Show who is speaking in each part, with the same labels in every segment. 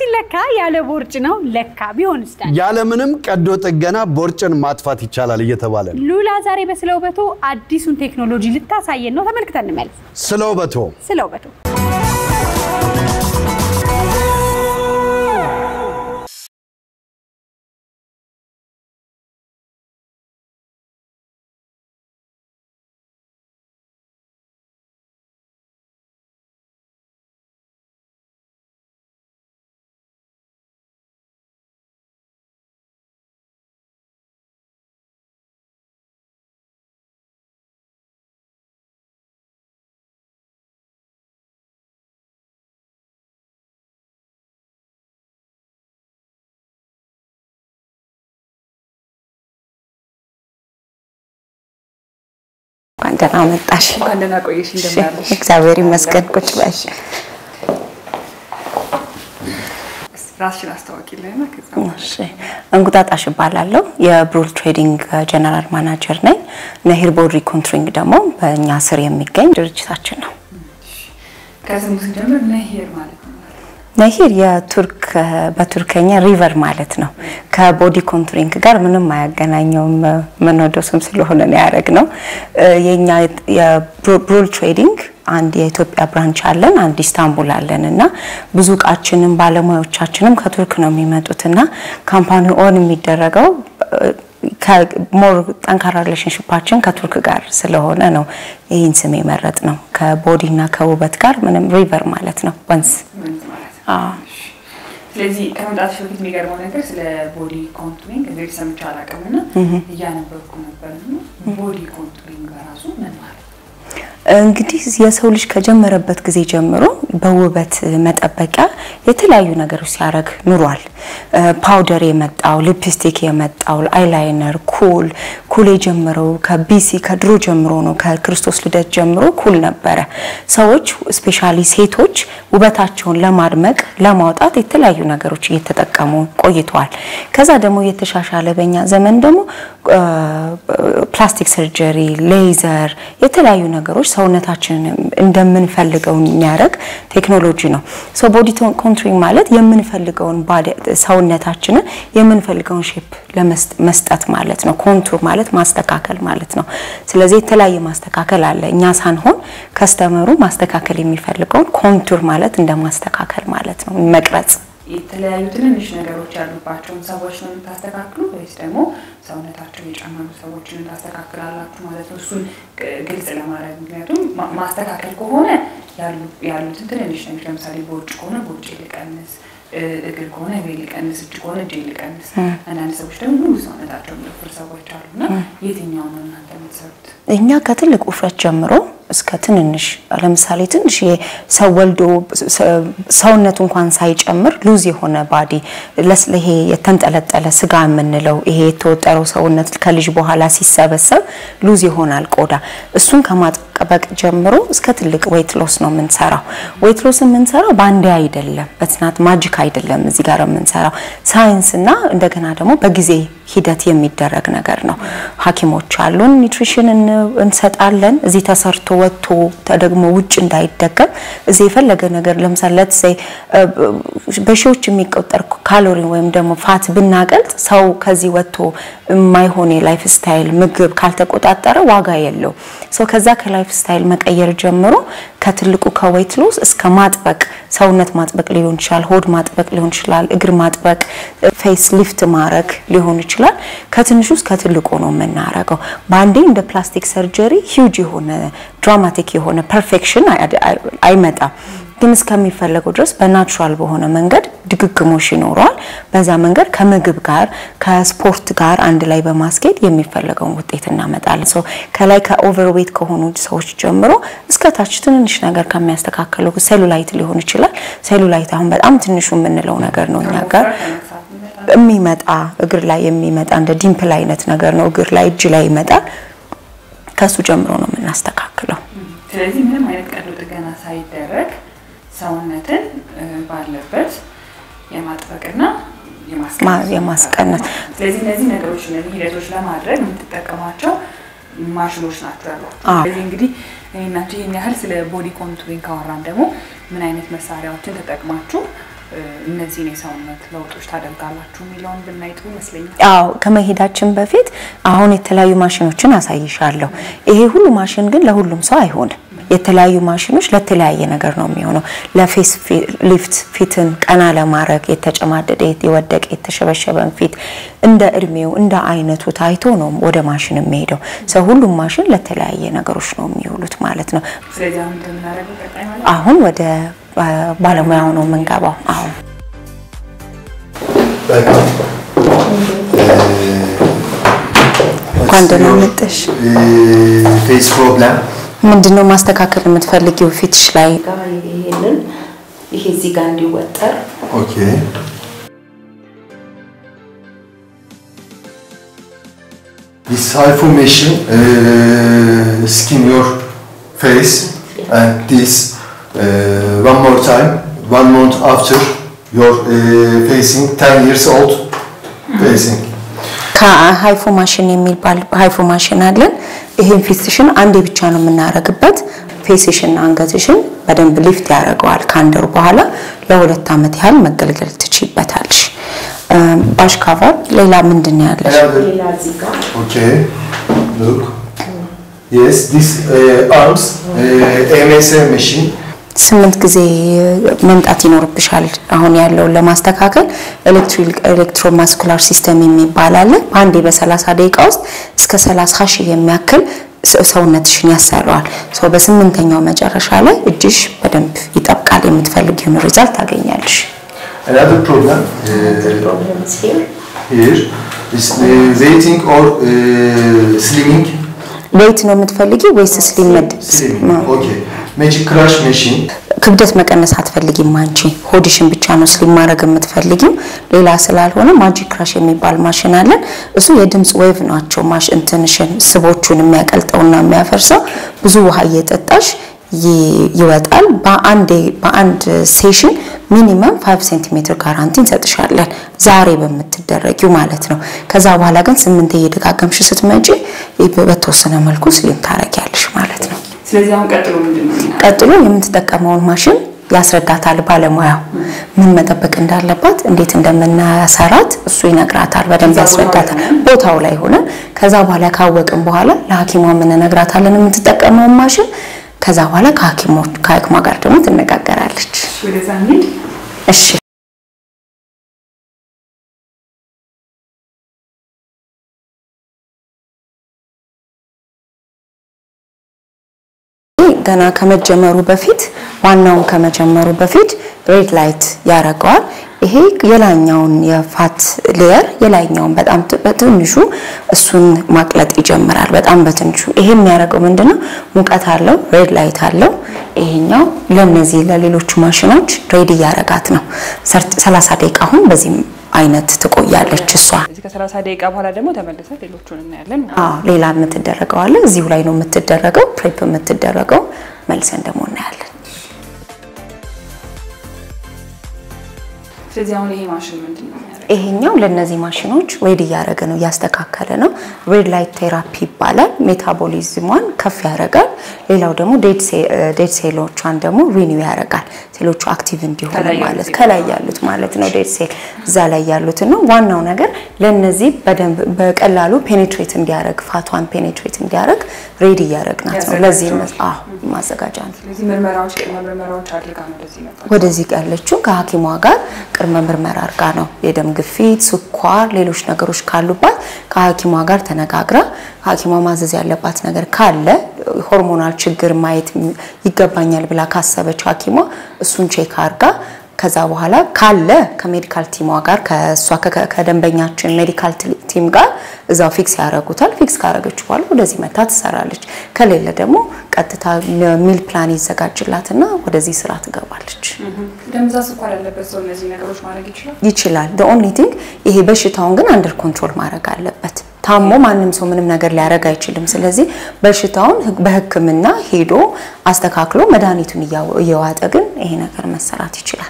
Speaker 1: ሲለካ ያለ ቦርጭ ነው ለካ ቢሆንስ ዳኒ?
Speaker 2: ያለምንም ቀዶ ጥገና ቦርጭን ማጥፋት ይቻላል እየተባለ ነው።
Speaker 1: ሉላ ዛሬ በስለ ውበቱ አዲሱን ቴክኖሎጂ ልታሳየን ነው። ተመልክተን እንመለስ።
Speaker 2: ስለ ውበቶ
Speaker 1: ስለ ውበቱ
Speaker 3: እንኳን ደህና መጣሽ።
Speaker 4: እንኳን ደህና ቆየሽ። እንደምናለሽ?
Speaker 3: እግዚአብሔር ይመስገን። ቁጭ በይ።
Speaker 4: ራስሽን አስታወቂልንና ከዛ
Speaker 3: እሺ፣ እንቁጣጣሽ እባላለሁ። የብሩል ትሬዲንግ ጀነራል ማናጀር ነኝ። ነሂር ቦዲ ኮንትሪንግ ደግሞ በእኛ ስር የሚገኝ ድርጅታችን ነው።
Speaker 4: ከስሙ ስንጀምር ነሂር ማለት ነው።
Speaker 3: ነሂር የቱርክ በቱርከኛ ሪቨር ማለት ነው። ከቦዲ ኮንቱሪንግ ጋር ምንም አያገናኘውም። የምንወደው ስም ስለሆነ ነው ያደረግነው። የኛ የብሩል ትሬዲንግ አንድ የኢትዮጵያ ብራንች አለን፣ አንድ ኢስታንቡል አለን እና ብዙ እቃችንም ባለሙያዎቻችንም ከቱርክ ነው የሚመጡት እና ካምፓኒ ኦን የሚደረገው ሞር ጠንካራ ሪሌሽንሽፓችን ከቱርክ ጋር ስለሆነ ነው ይህን ስም የመረጥ ነው። ከቦዲ እና ከውበት ጋር ምንም ሪቨር ማለት ነው ወንዝ
Speaker 4: ወንዝ ማለት ነው።
Speaker 3: አዎ።
Speaker 4: እሺ። ስለዚህ ከመምጣትሽ በፊት የሚገርመው ነገር ስለ ቦዲ ኮንቱሪንግ እንግዲህ ሰምቼ አላውቅም እና እያነበብኩ ነበር እና ቦዲ ኮንቱሪንግ በራሱ ምን ማለት ነው?
Speaker 3: እንግዲህ የሰው ልጅ ከጀመረበት ጊዜ ጀምሮ በውበት መጠበቂያ የተለያዩ ነገሮች ሲያደርግ ኑሯል። ፓውደር የመጣው ሊፕስቲክ የመጣው አይላይነር፣ ኩል ኩል የጀመረው ከቢሲ ከድሮ ጀምሮ ነው። ከክርስቶስ ልደት ጀምሮ ኩል ነበረ። ሰዎች ስፔሻሊ ሴቶች ውበታቸውን ለማድመቅ ለማውጣት የተለያዩ ነገሮች እየተጠቀሙ ቆይተዋል። ከዛ ደግሞ የተሻሻለ በኛ ዘመን ደግሞ ፕላስቲክ ሰርጀሪ፣ ሌዘር፣ የተለያዩ ነገሮች ሰውነታችንን እንደምንፈልገው የሚያደርግ ቴክኖሎጂ ነው። ሶ ቦዲ ኮንትሪንግ ማለት የምንፈልገውን ሰውነታችንን የምንፈልገውን ሼፕ ለመስጠት ማለት ነው። ኮንቱር ማለት ማስተካከል ማለት ነው። ስለዚህ የተለያየ ማስተካከል አለ። እኛ ሳንሆን ከስተመሩ ማስተካከል የሚፈልገውን ኮንቱር ማለት እንደ ማስተካከል ማለት ነው፣ መቅረጽ
Speaker 4: የተለያዩ ትንንሽ ነገሮች ያሉባቸውን ሰዎች ነው የምታስተካክሉ ወይስ ደግሞ ሰውነታቸው የጨመሩ ሰዎችን ታስተካክላላችሁ ማለት ነው? እሱን ግልጽ ለማድረግ ምክንያቱም ማ- ማስተካከል ከሆነ ያሉ- ያሉትን ትንንሽ ነገሮች ለምሳሌ ቦርጭ ከሆነ ቦርጭ ልቀንስ፣ እ- እግር ከሆነ እግሬ ልቀንስ፣ እጅ ከሆነ እጄ ልቀንስ። አንዳንድ ሰዎች ደግሞ ሙሉ ሰውነታቸው የሚወፍር ሰዎች አሉና የትኛው ነው እናንተ የምትሰሩት?
Speaker 3: እኛ ከትልቅ ውፍረት ጀምሮ እስከ ትንንሽ ለምሳሌ ትንሽ ሰው ወልዶ ሰውነቱ እንኳን ሳይጨምር ሉዝ የሆነ ባዲ ይሄ የተንጠለጠለ ስጋ የምንለው ይሄ የተወጠረው ሰውነት ከልጅ በኋላ ሲሰበሰብ ሉዝ ይሆናል ቆዳ። እሱን ከማጥበቅ ጀምሮ እስከ ትልቅ ዌይት ሎስ ነው የምንሰራው። ዌይት ሎስ የምንሰራው በአንዴ አይደለም፣ በትናት ማጂክ አይደለም። እዚህ ጋር የምንሰራው ሳይንስ እና እንደገና ደግሞ በጊዜ ሂደት የሚደረግ ነገር ነው። ሐኪሞች አሉን፣ ኒውትሪሽን እንሰጣለን። እዚህ ተሰርቶ ወጥቶ ደግሞ ውጭ እንዳይደገም እዚህ የፈለገ ነገር ለምሳሌ ለት ሴይ በሺዎች የሚቆጠር ካሎሪ ወይም ደግሞ ፋት ብናቀልጥ ሰው ከዚህ ወጥቶ የማይሆን የላይፍ ስታይል ምግብ ካልተቆጣጠረ ዋጋ የለው። ሰው ከዛ ከላይፍ ስታይል መቀየር ጀምሮ ከትልቁ ከዌይት ሎስ እስከ ማጥበቅ ሰውነት ማጥበቅ ሊሆን ይችላል፣ ሆድ ማጥበቅ ሊሆን ይችላል፣ እግር ማጥበቅ፣ ፌስ ሊፍት ማድረግ ሊሆን ይችላል። ከትንሹ እስከ ትልቁ ነው የምናረገው። በአንዴ እንደ ፕላስቲክ ሰርጀሪ ሂውጅ የሆነ ድራማቲክ የሆነ ፐርፌክሽን አይመጣም። ግን እስከሚፈለገው ድረስ በናቹራል በሆነ መንገድ ድግግሞሽ ይኖረዋል። በዛ መንገድ ከምግብ ጋር ከስፖርት ጋር አንድ ላይ በማስኬድ የሚፈለገውን ውጤት እናመጣለን። ሶ ከላይ ከኦቨርዌት ከሆኑ ሰዎች ጀምሮ እስከ ታች ትንንሽ ነገር ከሚያስተካከሉ ሴሉላይት ሊሆን ይችላል። ሴሉላይት አሁን በጣም ትንሹ የምንለው ነገር ነው እኛ ጋር
Speaker 4: ከመግፋት የሚመጣ
Speaker 3: የሚመጣ እግር ላይ የሚመጣ እንደ ዲምፕል አይነት ነገር ነው። እግር ላይ እጅ ላይ ይመጣል። ከሱ ጀምሮ ነው የምናስተካክለው።
Speaker 4: ስለዚህ ምንም አይነት ቀዶ ጥገና ሳይደረግ ሰውነትን እ፣ ባለበት የማጥበቅና
Speaker 3: ማ-
Speaker 4: የማስቀነስ
Speaker 3: የማስቀነስ
Speaker 4: ስለዚህ እነዚህ ነገሮች እነዚህ ሂደቶች ለማድረግ የምትጠቀሟቸው ማሽኖች ናቸው ያሏቸው።
Speaker 3: አዎ።
Speaker 4: ስለዚህ እንግዲህ እኔ እና አንቺ ይህን ያህል ስለ ቦዲ ኮንቱሪንግ ካወራን ደግሞ ምን አይነት መሳሪያዎችን ተጠቅማችሁ እ፣ እነዚህን የሰውነት ለውጦች ታደርጋላችሁ የሚለውን ብናይ ጥሩ ይመስለኛል።
Speaker 3: አዎ ከመሄዳችን በፊት አሁን የተለያዩ ማሽኖችን አሳይሻለሁ። ይሄ ሁሉ ማሽን ግን ለሁሉም ሰው አይሆንም። የተለያዩ ማሽኖች ለተለያየ ነገር ነው የሚሆነው። ለፌስ ሊፍት ፊትን ቀና ለማድረግ የተጨማደደ፣ የወደቀ፣ የተሸበሸበን ፊት እንደ እድሜው እንደ አይነቱ ታይቶ ነው ወደ ማሽን የሚሄደው። ሰው ሁሉም ማሽን ለተለያየ ነገሮች ነው የሚውሉት ማለት ነው።
Speaker 4: ስለዚህ አሁን እንደምናደርገው ቀጣይ ማለት
Speaker 3: አሁን ወደ ባለሙያው ነው የምንገባው። አሁን እንኳን ደህና መጣሽ።
Speaker 5: ፌስ ፕሮብለም
Speaker 3: ምንድነው ማስተካከል የምትፈልጊው ፊትሽ ላይ? ይሄንን ይሄ እዚህ ጋር እንዲወጠር
Speaker 5: ኦኬ This hypomation uh, skin your face and this uh, one more time one month after you're uh, facing 10 years old facing
Speaker 3: ከሃይፎ ማሽን የሚባል ሃይፎ ማሽን አለን። ይሄን ፊትሽን አንዴ ብቻ ነው የምናረግበት። ፌስሽን አንገትሽን በደንብ ሊፍት ያደርገዋል። ከአንድ ወር በኋላ ለሁለት ዓመት ያህል መገልገል ትችይበታለሽ። ባሽ ካቨር ሌላ ምንድን ነው ያለሽ?
Speaker 5: Another- Okay, look. Yes, this uh, arms, uh, MSM machine.
Speaker 3: ስምንት ጊዜ መምጣት ይኖርብሻል። አሁን ያለውን ለማስተካከል ኤሌክትሮማስኩላር ሲስተም የሚባል አለ። በአንዴ በሰላሳ ደቂቃ ውስጥ እስከ ሰላሳ ሺህ የሚያክል ሰ- ሰውነትሽን ያሰራዋል። ሰው በስምንተኛው መጨረሻ ላይ እጅሽ በደንብ ይጠብቃል። የምትፈልጊውን ሪዛልት ታገኛለሽ።
Speaker 5: Another problem uh, here is uh, weighting or uh, slimming.
Speaker 3: ዌይት ነው የምትፈልጊው ወይስ ስሊም መድ
Speaker 5: Slimming. Okay. Magic Crush machine.
Speaker 3: ክብደት መቀነስ አትፈልጊም አንቺ ሆድሽን ብቻ ነው ስሊም ማድረግ የምትፈልጊው ሌላ ስላልሆነ ማጂክ ክራሽ የሚባል ማሽን አለን እሱ የድምፅ ዌቭ ናቸው ማሽ እንትንሽን ስቦቹን የሚያቀልጠውና የሚያፈርሰው ብዙ ውሃ እየጠጣሽ ይ- ይወጣል በአንድ በአንድ ሴሽን ሚኒመም 5 ሴንቲሜትር ጋራንቲ እንሰጥሻለን ዛሬ በምትደረጊው ማለት ነው ከዛ በኋላ ግን ስምንት እየደጋገምሽ ስትመጪ በተወሰነ መልኩ ስሊም ታረጊያለሽ ማለት ነው
Speaker 4: ስለዚህ አሁን ቀጥሎ ምንድን ነው የሚሆነው?
Speaker 3: ቀጥሎ የምትጠቀመውን ማሽን ያስረዳታል ባለሙያው ምን መጠበቅ እንዳለባት እንዴት እንደምናሰራት እሱ ይነግራታል በደንብ ያስረዳታል ቦታው ላይ ሆነ ከዛ በኋላ ካወቅን በኋላ ለሀኪሟ የምንነግራታለን የምትጠቀመውን ማሽን ከዛ በኋላ ከሀኪሞች ከሀኪሟ ጋር ደግሞ ትነጋገራለች
Speaker 4: ወደዛ እንሂድ።
Speaker 3: እሺ ገና ከመጀመሩ በፊት ዋናውን ከመጀመሩ በፊት ሬድ ላይት ያደርገዋል። ይሄ የላይኛውን የፋት ሌየር የላይኛውን በጣም ት- በትንሹ እሱን ማቅለጥ ይጀምራል። በጣም በትንሹ ይሄ የሚያደርገው ምንድነው? ሙቀት አለው፣ ሬድ ላይት አለው። ይሄኛው ለነዚህ ለሌሎቹ ማሽኖች ሬድ እያረጋት ነው። ሰርት- 30 ደቂቃ አሁን በዚህ አይነት ትቆያለች እሷ።
Speaker 4: እዚህ ከሰላሳ ደቂቃ በኋላ ደግሞ ተመልሰን ሌሎቹን እናያለን።
Speaker 3: አዎ ሌላ የምትደረገው አለ። እዚሁ ላይ ነው የምትደረገው፣ ፕሬፕ የምትደረገው መልሰን ደግሞ እናያለን።
Speaker 4: ስለዚህ አሁን ይሄ ማሽን ምንድን ነው የሚያደርገው?
Speaker 3: ይሄኛው ለነዚህ ማሽኖች ሬድ እያደረገ ነው እያስተካከለ ነው። ሬድ ላይት ቴራፒ ይባላል። ሜታቦሊዝሟን ከፍ ያደርጋል። ሌላው ደግሞ ዴድ ሴሎቿን ደግሞ ሪኒው ያደርጋል። ሴሎቹ አክቲቭ እንዲሆኑ
Speaker 4: ከላይ ያሉት
Speaker 3: ማለት ከላይ ያሉት ማለት ነው። ዴድ ሴል እዛ ላይ ያሉትን ነው። ዋናው ነገር ለነዚህ በደንብ በቀላሉ ፔኔትሬት እንዲያደርግ ፋቷን ፔኔትሬት እንዲያደርግ ሬድ እያደረግናት ነው። ለዚህ አዎ ማዘጋጃ ነው።
Speaker 4: ስለዚህ ምርመራዎች ቅድመ ምርመራዎች አድርጋ ነው ወደዚህ መጣ።
Speaker 3: ወደዚህ ያለችው ከሐኪሟ ጋር ቅድመ ምርመራ አድርጋ ነው። የደም ግፊት፣ ስኳር፣ ሌሎች ነገሮች ካሉባት ከሐኪሟ ጋር ተነጋግራ ሐኪሟ ማዘዝ ያለባት ነገር ካለ ሆርሞናል ችግር ማየት ይገባኛል ብላ ካሰበች ሐኪሟ እሱን ቼክ አድርጋ ከዛ በኋላ ካለ ከሜዲካል ቲሟ ጋር ከእሷ ከ- ከደንበኛችን ሜዲካል ቲ- ቲም ጋር እዛው ፊክስ ያደርጉታል። ፊክስ ካደረገች በኋላ ወደዚህ መታ ትሰራለች። ከሌለ ደግሞ ቀጥታ ሚል ፕላን ይዘጋጅላትና ወደዚህ ስራ ትገባለች።
Speaker 4: ደም ብዛት፣ ስኳር ያለበት ሰው እነዚህ ነገሮች ማድረግ ይችላል።
Speaker 3: ይችላል። the only thing ይሄ በሽታውን ግን አንደር ኮንትሮል ማድረግ አለበት። ታሞ ማንም ሰው ምንም ነገር ሊያደርግ አይችልም። ስለዚህ በሽታውን ህግ- በሕክምና ሄዶ አስተካክሎ መድኃኒቱን እያወ- እየዋጠ ግን ይሄ ነገር መሰራት ይችላል።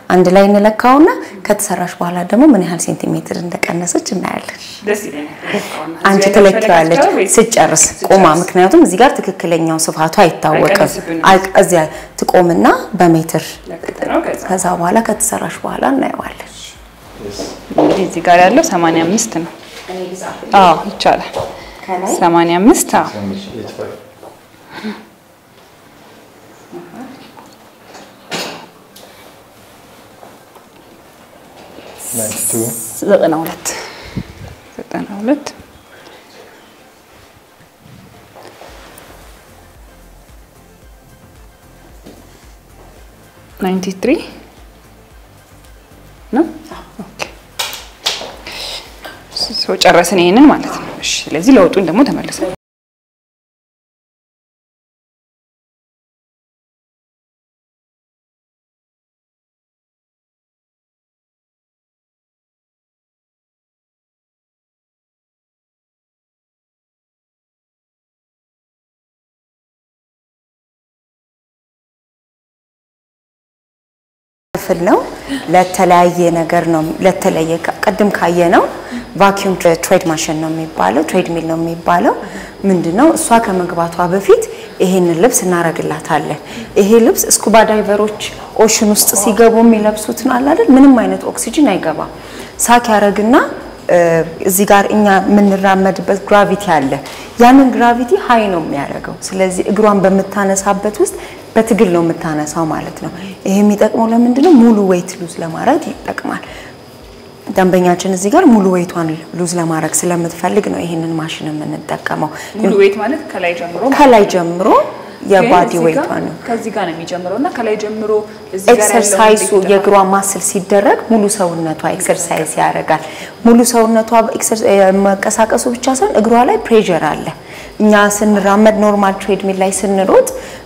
Speaker 3: አንድ ላይ እንለካውና ከተሰራሽ በኋላ ደግሞ ምን ያህል ሴንቲሜትር እንደቀነሰች እናያለን።
Speaker 4: ደስ ይለኛል።
Speaker 3: አንቺ
Speaker 4: እዚህ
Speaker 3: ትለኪዋለች
Speaker 4: ያለው ወይስ-
Speaker 3: ስጨርስ ቆማ፣ ምክንያቱም እዚህ ጋር ትክክለኛው ስፋቱ አይታወቅም።
Speaker 4: አይቀንስብንም።
Speaker 3: አይ- እዚያ ትቆምና በሜትር
Speaker 4: ለክት ነው። ከዛ
Speaker 3: ከዛ በኋላ ከተሰራሽ በኋላ እናየዋለን።
Speaker 4: እንግዲህ እዚህ ጋር ያለው 85 ነው። አዎ ይቻላል።
Speaker 3: ከላይ
Speaker 4: 85 አዎ ዘጠና ሁለት ዘጠና ሁለት ናይንቲ ትሪ ነው። ኦኬ ሰው ጨረስን ይሄንን ማለት ነው። እሺ ስለዚህ ለውጡን ደግሞ ተመልሰን
Speaker 3: ክፍል ነው። ለተለያየ ነገር ነው ለተለየ ቅድም ካየ ነው ቫኪዩም ትሬድ ማሽን ነው የሚባለው ትሬድ ሚል ነው የሚባለው ምንድን ነው እሷ ከመግባቷ በፊት ይሄንን ልብስ እናረግላታለን ይሄ ልብስ ስኩባ ዳይቨሮች ኦሽን ውስጥ ሲገቡ የሚለብሱት ነው አለ አይደል ምንም አይነት ኦክሲጅን አይገባም ሳክ ያረግና እዚህ ጋር እኛ የምንራመድበት ግራቪቲ አለ ያንን ግራቪቲ ሀይ ነው የሚያደርገው ስለዚህ እግሯን በምታነሳበት ውስጥ በትግል ነው የምታነሳው ማለት ነው ይሄ የሚጠቅመው ለምንድን ነው ሙሉ ዌይት ሉዝ ለማድረግ ይጠቅማል ደንበኛችን እዚህ ጋር ሙሉ ዌይቷን ሉዝ ለማድረግ ስለምትፈልግ ነው ይሄንን ማሽን የምንጠቀመው
Speaker 4: ሙሉ ዌት ማለት ከላይ ጀምሮ
Speaker 3: ከላይ ጀምሮ የባዲ
Speaker 4: ግን እዚህ
Speaker 3: ዌይቷ
Speaker 4: ጋር-
Speaker 3: ነው
Speaker 4: ከዚህ ጋር ነው የሚጀምረው እና ከላይ ጀምሮ እዚህ ጋር ያለው
Speaker 3: ኤክሰርሳይሱ
Speaker 4: እንዴት ይጠፋል?
Speaker 3: የእግሯ ማስል ሲደረግ ሙሉ ሰውነቷ ኤክሰርሳይዝ ያደርጋል። ሙሉ ሰውነቷ ኤክሰር- እ፣ መንቀሳቀሱ ብቻ ሳይሆን እግሯ ላይ ፕሬዠር አለ። እኛ ስንራመድ ኖርማል ትሬድሚል ላይ ስንሮጥ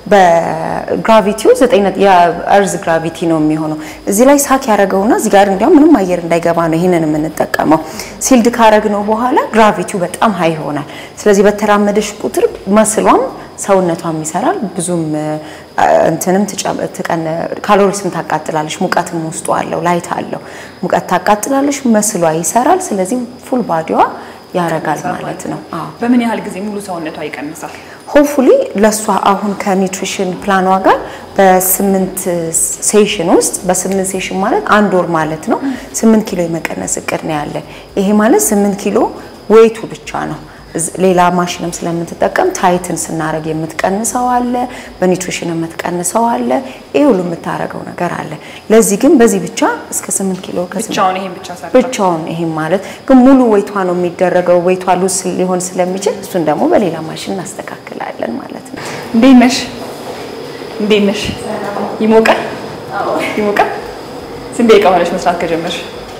Speaker 3: በግራቪቲው ዘጠኝ ነጥ- የእርዝ ግራቪቲ ነው የሚሆነው። እዚህ ላይ ሳክ ያደረገውና እዚህ ጋር እንዲያውም ምንም አየር እንዳይገባ ነው ይህንን የምንጠቀመው። ሲልድ ካረግነው በኋላ ግራቪቲው በጣም ሀይ ይሆናል። ስለዚህ በተራመደሽ ቁጥር መስሏም ሰውነቷም ይሰራል። ብዙም እ፣ እንትንም ትጨ- ትቀን ካሎሪስም ታቃጥላለች። ሙቀትም ውስጡ አለው፣ ላይት አለው። ሙቀት ታቃጥላለች፣ መስሏ ይሰራል። ስለዚህ ፉል ባዲዋ ያረጋል ማለት ነው። አዎ
Speaker 4: በምን ያህል ጊዜ ሙሉ ሰውነቷ ይቀንሳል?
Speaker 3: ሆፕፉሊ ለእሷ አሁን ከኒውትሪሽን ፕላኗ ጋር በስምንት ሴሽን ውስጥ በስምንት ሴሽን ማለት አንድ ወር ማለት ነው ስምንት ኪሎ የመቀነስ እቅድ ነው ያለን። ይሄ ማለት ስምንት ኪሎ ዌይቱ ብቻ ነው። እዝ- ሌላ ማሽንም ስለምትጠቀም ታይትን ስናደርግ የምትቀንሰው አለ፣ በኒውትሪሽን የምትቀንሰው አለ። ይሄ ሁሉ የምታደርገው ነገር አለ። ለዚህ ግን በዚህ ብቻ እስከ ስምንት ኪሎ ከስምንት
Speaker 4: ብቻውን ይሄን ብቻ ሰርታ
Speaker 3: ብቻውን ይሄም ማለት ግን ሙሉ ወይቷ ነው የሚደረገው። ወይቷ ሉዝ ሊሆን ስለሚችል እሱን ደግሞ በሌላ ማሽን እናስተካክላለን ማለት ነው።
Speaker 4: እንዴት ነሽ? እንዴት ነሽ? ይሞቃል? ይሞቃል? ስንት ደቂቃ ሆነሽ መስራት ከጀመርሽ?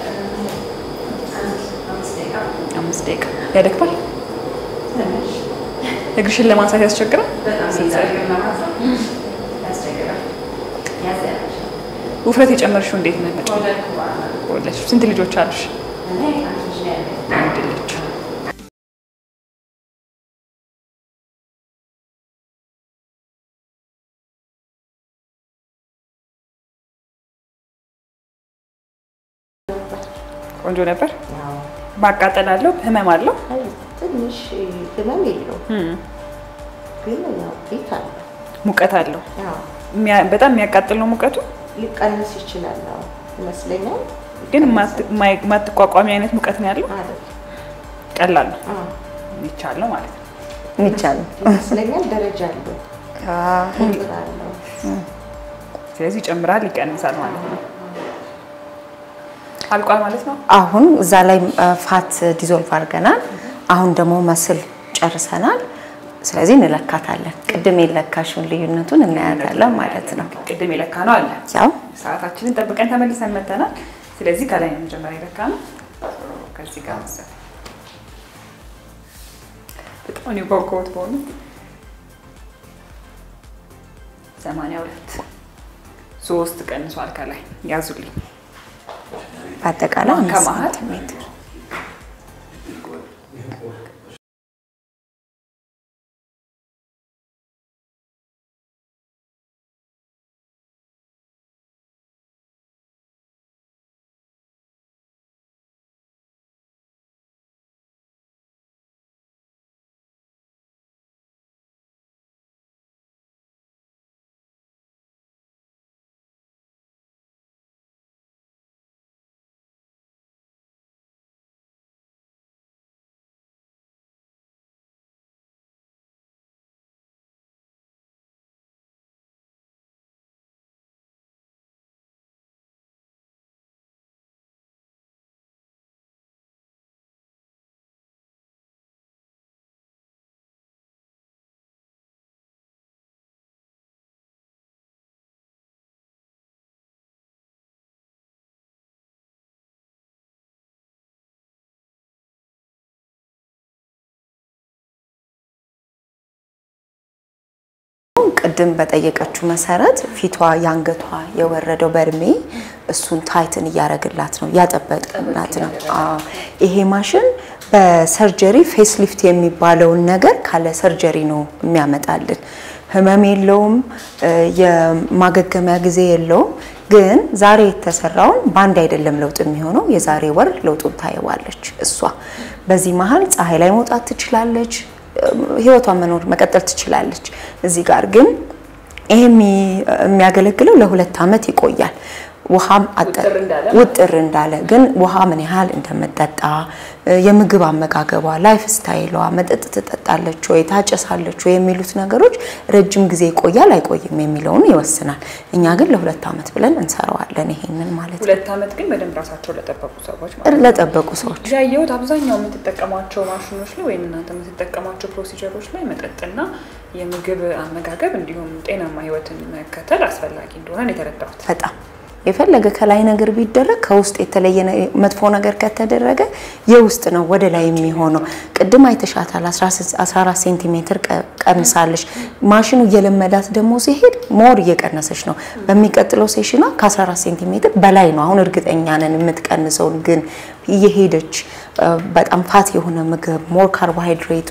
Speaker 4: አምስት ደቂቃ ያደክማል? እግርሽን ለማንሳት ያስቸግራል? ውፍረት የጨመርሽው እንዴት ነው? ወለድሽ? ስንት ልጆች አሉሽ? አንድ ልጅ። ቆንጆ ነበር። ማቃጠል አለው? ህመም አለው?
Speaker 6: ትንሽ ህመም የለውም፣ ግን ያው ቤት አለ።
Speaker 4: ሙቀት አለው?
Speaker 6: ያው
Speaker 4: የሚያ- በጣም የሚያቃጥል ነው ሙቀቱ።
Speaker 6: ሊቀንስ ይችላል አዎ፣ ይመስለኛል።
Speaker 4: ግን የማት- የማይ- የማትቋቋሚ አይነት ሙቀት ነው ያለው።
Speaker 6: አይደል?
Speaker 4: ቀላል ነው
Speaker 6: አዎ፣
Speaker 4: ይቻል ነው ማለት ነው።
Speaker 3: የሚቻለው
Speaker 6: ይመስለኛል። ደረጃ አለው፣ ቁጥር አለው።
Speaker 4: ስለዚህ ይጨምራል፣ ይቀንሳል ማለት ነው። አልቋል ማለት ነው።
Speaker 3: አሁን እዛ ላይ አ፣ ፋት ዲዞልቭ አድርገናል። አሁን ደግሞ መስል ጨርሰናል። ስለዚህ እንለካታለን። ቅድም የለካሽውን ልዩነቱን እናያታለን ማለት ነው።
Speaker 4: ቅድም የለካ ነው አለ።
Speaker 3: ያው
Speaker 4: ሰዓታችንን ጠብቀን ተመልሰን መተናል። ስለዚህ ከላይ ነው መጀመሪያ የለካ ነው። ከዚህ ጋር መሰለኝ በጣም ነው የጓጓሁት በእውነት ሰማንያ ሁለት ሶስት ቀንሷል። ከላይ ያዙልኝ
Speaker 3: በአጠቃላይ አምስት
Speaker 4: ከመሀል
Speaker 3: ሴንቲሜትር ቅድም በጠየቀችው መሰረት ፊቷ የአንገቷ የወረደው በእድሜ እሱን ታይትን እያደረግላት ነው እያጠበቅላት ነው። አዎ ይሄ ማሽን በሰርጀሪ ፌስ ሊፍት የሚባለውን ነገር ካለ ሰርጀሪ ነው የሚያመጣልን። ህመም የለውም፣ የማገገሚያ ጊዜ የለውም። ግን ዛሬ የተሰራውን በአንድ አይደለም ለውጥ የሚሆነው። የዛሬ ወር ለውጡን ታየዋለች እሷ። በዚህ መሀል ፀሐይ ላይ መውጣት ትችላለች፣ ህይወቷን መኖር መቀጠል ትችላለች። እዚህ ጋር ግን ይሄ የሚያገለግለው ለሁለት ዓመት ይቆያል። ውሃም ውጥር እንዳለ ግን ውሃ ምን ያህል እንደምጠጣ የምግብ አመጋገቧ፣ ላይፍ ስታይሏ፣ መጠጥ ትጠጣለች ወይ ታጨሳለች ወይ የሚሉት ነገሮች ረጅም ጊዜ ይቆያል አይቆይም የሚለውን ይወስናል። እኛ ግን ለሁለት ዓመት ብለን እንሰራዋለን ይሄንን ማለት ነው።
Speaker 4: ሁለት ዓመት ግን በደንብ ራሳቸው ለጠበቁ ሰዎች ማለት ነው።
Speaker 3: ለጠበቁ ሰዎች
Speaker 4: ያየሁት አብዛኛው የምትጠቀሟቸው ማሽኖች ላይ ወይም እናንተ የምትጠቀሟቸው ፕሮሲጀሮች ላይ መጠጥና የምግብ አመጋገብ እንዲሁም ጤናማ ህይወትን መከተል አስፈላጊ እንደሆነ ነው የተረዳሁት።
Speaker 3: በጣም የፈለገ ከላይ ነገር ቢደረግ ከውስጥ የተለየ መጥፎ ነገር ከተደረገ የውስጥ ነው ወደ ላይ የሚሆነው። ቅድም አይተሻታል፣ 14 ሴንቲሜትር ቀንሳለች። ማሽኑ እየለመዳት ደግሞ ሲሄድ ሞር እየቀነሰች ነው። በሚቀጥለው ሴሽኗ ከ14 ሴንቲሜትር በላይ ነው። አሁን እርግጠኛ ነን የምትቀንሰውን ግን እየሄደች በጣም ፋት የሆነ ምግብ ሞር ካርቦሃይድሬት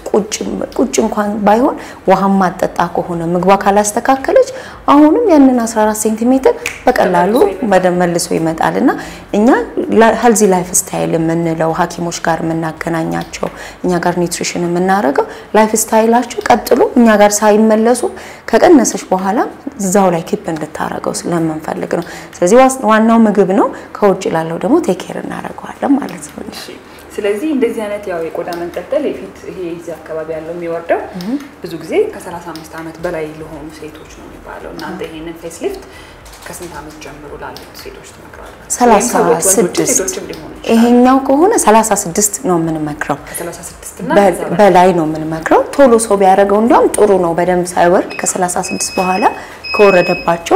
Speaker 3: ቁጭ እንኳን ባይሆን ውሃ ማጠጣ ከሆነ ምግቧ ካላስተካከለች አሁንም ያንን 14 ሴንቲሜትር በቀላሉ መልሶ ይመጣል እና እኛ ሄልዚ ላይፍ ስታይል የምንለው ሐኪሞች ጋር የምናገናኛቸው እኛ ጋር ኒውትሪሽን የምናደርገው ላይፍ ስታይላቸው ቀጥሎ እኛ ጋር ሳይመለሱ ከቀነሰች በኋላ እዛው ላይ ኪፕ እንድታረገው ስለምንፈልግ ነው። ስለዚህ ዋናው ምግብ ነው። ከውጭ ላለው ደግሞ ቴኬር እናደርገዋለን ማለት ነው።
Speaker 4: ስለዚህ እንደዚህ አይነት ያው የቆዳ መንጠልጠል የፊት ይሄ እዚህ አካባቢ ያለው የሚወርደው ብዙ ጊዜ ከ35 ዓመት በላይ ለሆኑ ሴቶች ነው የሚባለው። እናንተ ይሄንን ፌስ ሊፍት ከስንት ዓመት ጀምሮ ላሉት ሴቶች ትመክራላችሁ?
Speaker 3: ሰላሳ ስድስት
Speaker 4: ሴቶችም ሊሆኑ ይችላል።
Speaker 3: ይሄኛው ከሆነ 36 ነው የምንመክረው።
Speaker 4: ከ36 እና
Speaker 3: በ-
Speaker 4: ከዛ በላይ
Speaker 3: በላይ ነው የምንመክረው። ቶሎ ሰው ቢያደርገው እንዲያውም ጥሩ ነው። በደንብ ሳይወርድ ከ36 በኋላ ከወረደባቸው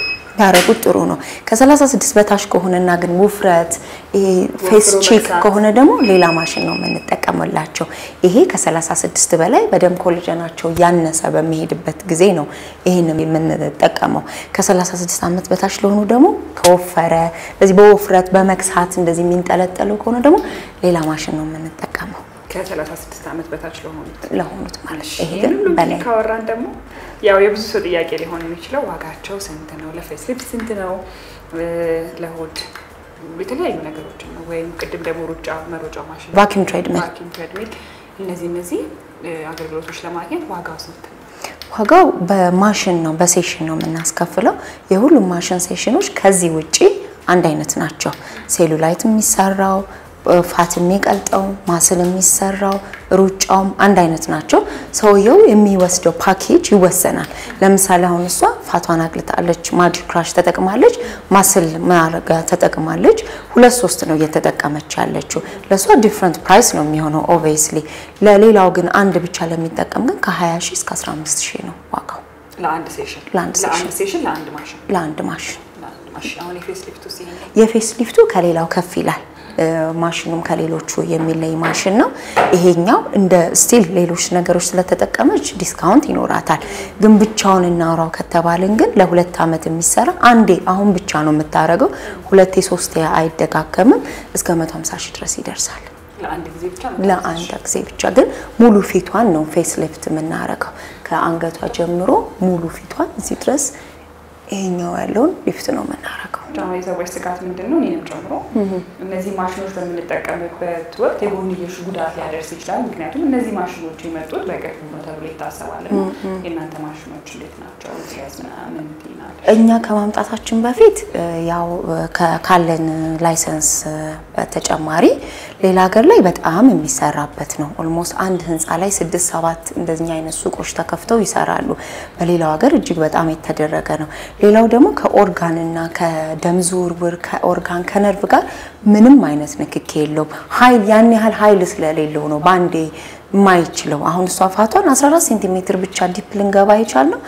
Speaker 3: ቢያደርጉት ጥሩ ነው። ከ36 በታች ከሆነና ግን ውፍረት ይሄ ፌስ
Speaker 4: ወፍሮ
Speaker 3: ቺክ
Speaker 4: መክሳት።
Speaker 3: ከሆነ ደግሞ ሌላ ማሽን ነው የምንጠቀምላቸው። ይሄ ከ36 በላይ በደንብ ኮሌጀናቸው ያነሰ በሚሄድበት ጊዜ ነው ይህንን የምንጠቀመው። ከ36 ዓመት በታች ለሆኑ ደግሞ ከወፈረ በዚህ በውፍረት በመክሳት እንደዚህ የሚንጠለጠሉ ከሆነ ደግሞ ሌላ ማሽን ነው የምንጠቀመው
Speaker 4: ከ36 ዓመት በታች ለሆኑት
Speaker 3: ለሆኑት ማለት ነው። ይሄ
Speaker 4: ይሄን
Speaker 3: ግን
Speaker 4: ሁሉ
Speaker 3: በላይ
Speaker 4: እንግዲህ ካወራን ደግሞ ያው የብዙ ሰው ጥያቄ ሊሆን የሚችለው ዋጋቸው ስንት ነው? ለፌስ ሊፍት ስንት ነው? እ፣ ለሆድ የተለያዩ ነገሮችን ነው ወይም ቅድም ደግሞ ሩጫ መሮጫ ማሽን
Speaker 3: ቫኪዩም ትሬድሚል
Speaker 4: ቫኪዩም ትሬድሚል እነዚህ እነዚህ እ፣ አገልግሎቶች ለማግኘት ዋጋው ስንት ነው?
Speaker 3: ዋጋው በማሽን ነው በሴሽን ነው የምናስከፍለው። የሁሉም ማሽን ሴሽኖች ከዚህ ውጪ አንድ አይነት ናቸው። ሴሉላይት የሚሰራው ፋት የሚቀልጠው ማስል የሚሰራው ሩጫውም አንድ አይነት ናቸው። ሰውየው የሚወስደው ፓኬጅ ይወሰናል። ለምሳሌ አሁን እሷ ፋቷን አግልጣለች፣ ማጂክ ክራሽ ተጠቅማለች፣ ማስል ማረጋ ተጠቅማለች። ሁለት ሶስት ነው እየተጠቀመች ያለችው። ለእሷ ዲፍረንት ፕራይስ ነው የሚሆነው ኦብቪየስሊ። ለሌላው ግን አንድ ብቻ ለሚጠቀም ግን ከ20 ሺህ እስከ 15 ሺህ ነው ዋጋው
Speaker 4: ለአንድ ሴሽን
Speaker 3: ለአንድ ሴሽን።
Speaker 4: ሴሽን ለአንድ ማሽን
Speaker 3: ለአንድ ማሽን።
Speaker 4: ለአንድ ማሽን አሁን የፌስ ሊፍት ውስጥ ይሄ
Speaker 3: የፌስ ሊፍቱ ከሌላው ከፍ ይላል። እ፣ ማሽኑም ከሌሎቹ የሚለይ ማሽን ነው። ይሄኛው እንደ ስቲል ሌሎች ነገሮች ስለተጠቀመች ዲስካውንት ይኖራታል። ግን ብቻውን እናውራው ከተባልን ግን ለሁለት ዓመት የሚሰራ አንዴ አሁን ብቻ ነው የምታደርገው። ሁለቴ ሶስቴ አይደጋገምም። እስከ 150 ሺህ ድረስ ይደርሳል።
Speaker 4: ለአንድ ጊዜ ብቻ ነው
Speaker 3: ለአንድ ጊዜ ብቻ ግን ሙሉ ፊቷን ነው ፌስ ሊፍት የምናደርገው። ከአንገቷ ጀምሮ ሙሉ ፊቷን እዚህ ድረስ ይሄኛው ያለውን ሊፍት ነው የምናደርገው።
Speaker 4: አሁን የሰዎች ስጋት ምንድን ነው? እኔንም ጨምሮ እነዚህ ማሽኖች በምንጠቀምበት ወቅት የጎንዮሽ ጉዳት ሊያደርስ ይችላል። ምክንያቱም እነዚህ ማሽኖች የመጡት በቅርቡ ነው ተብሎ ይታሰባል። እና የእናንተ ማሽኖች እንዴት ናቸው? ሲያዝ ምናምን ናቸው?
Speaker 3: እኛ ከማምጣታችን በፊት እ፣ ያው እ፣ ከ- ካለን ላይሰንስ እ፣ በተጨማሪ ሌላ ሀገር ላይ በጣም የሚሰራበት ነው። ኦልሞስት አንድ ህንፃ ላይ ስድስት ሰባት እንደዚህ አይነት ሱቆች ተከፍተው ይሰራሉ። በሌላው ሀገር እጅግ በጣም የተደረገ ነው። ሌላው ደግሞ ከኦርጋንና ከደም ዝውውር ከኦርጋን ከነርቭ ጋር ምንም አይነት ንክኪ የለውም። ኃይል ያን ያህል ኃይል ስለሌለው ነው በአንዴ የማይችለው። አሁን እሷ ፋቷን 14 ሴንቲሜትር ብቻ ዲፕ ልንገባ የቻልነው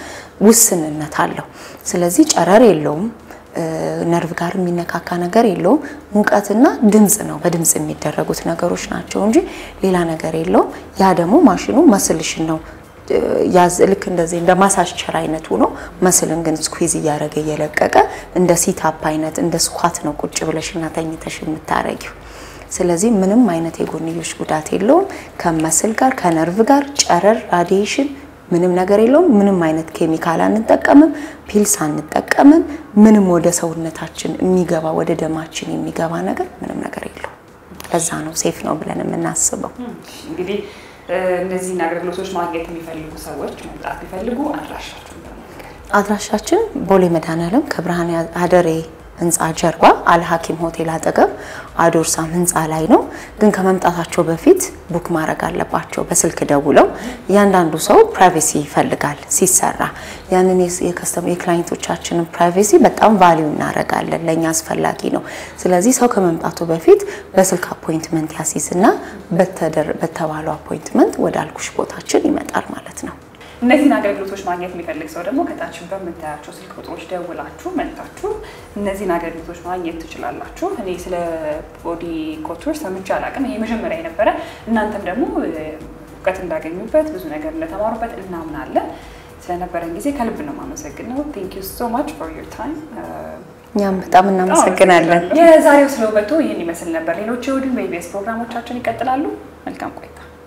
Speaker 3: ውስንነት አለው። ስለዚህ ጨረር የለውም። እ፣ ነርቭ ጋር የሚነካካ ነገር የለውም። ሙቀትና ድምፅ ነው በድምፅ የሚደረጉት ነገሮች ናቸው እንጂ ሌላ ነገር የለውም። ያ ደግሞ ማሽኑ መስልሽን ነው ያዝ ልክ እንደዚህ እንደ ማሳጅቸር አይነት ሆኖ መስልን ግን ስኩዊዝ እያደረገ እየለቀቀ እንደ ሲታፕ አይነት እንደ ስኳት ነው ቁጭ ብለሽና ተኝተሽ የምታረጊው። ስለዚህ ምንም አይነት የጎንዮሽ ጉዳት የለውም። ከመስል ጋር ከነርቭ ጋር ጨረር፣ ራዲዬሽን ምንም ነገር የለውም። ምንም አይነት ኬሚካል አንጠቀምም፣ ፒልስ አንጠቀምም። ምንም ወደ ሰውነታችን የሚገባ ወደ ደማችን የሚገባ ነገር ምንም ነገር የለውም። ለዛ ነው ሴፍ ነው ብለን የምናስበው።
Speaker 4: እንግዲህ እነዚህን አገልግሎቶች ማግኘት የሚፈልጉ ሰዎች መምጣት ቢፈልጉ አድራሻችሁን በመንገር
Speaker 3: አድራሻችን ቦሌ መድኃኔዓለም ከብርሃን አደሬ ህንፃ ጀርባ አልሐኪም ሆቴል አጠገብ አዶርሳም ህንፃ ላይ ነው። ግን ከመምጣታቸው በፊት ቡክ ማድረግ አለባቸው በስልክ ደውለው። እያንዳንዱ ሰው ፕራይቬሲ ይፈልጋል ሲሰራ። ያንን የከስተመር የክላይንቶቻችንን ፕራይቬሲ በጣም ቫሊዩ እናደርጋለን፣ ለእኛ አስፈላጊ ነው። ስለዚህ ሰው ከመምጣቱ በፊት በስልክ አፖይንትመንት ያሲዝና በተባለው አፖይንትመንት ወደ አልኩሽ ቦታችን ይመጣል ማለት ነው።
Speaker 4: እነዚህን አገልግሎቶች ማግኘት የሚፈልግ ሰው ደግሞ ከታችን በምታያቸው ስልክ ቁጥሮች ደውላችሁ መጥታችሁ እነዚህን አገልግሎቶች ማግኘት ትችላላችሁ። እኔ ስለ ቦዲ ኮቱር ሰምቼ አላውቅም። ይሄ መጀመሪያ የነበረ እናንተም ደግሞ እውቀት እንዳገኙበት ብዙ ነገር እንደተማሩበት እናምናለን። ስለነበረን ጊዜ ከልብ ነው የማመሰግነው። ቴንክ ዩ ሶ ማች ፎር ዮር ታይም።
Speaker 3: እኛም በጣም እናመሰግናለን።
Speaker 4: የዛሬው ስለ ውበቱ ይህን ይመስል ነበር። ሌሎች የእሑድን በኢቢኤስ ፕሮግራሞቻችን ይቀጥላሉ። መልካም ቆይታ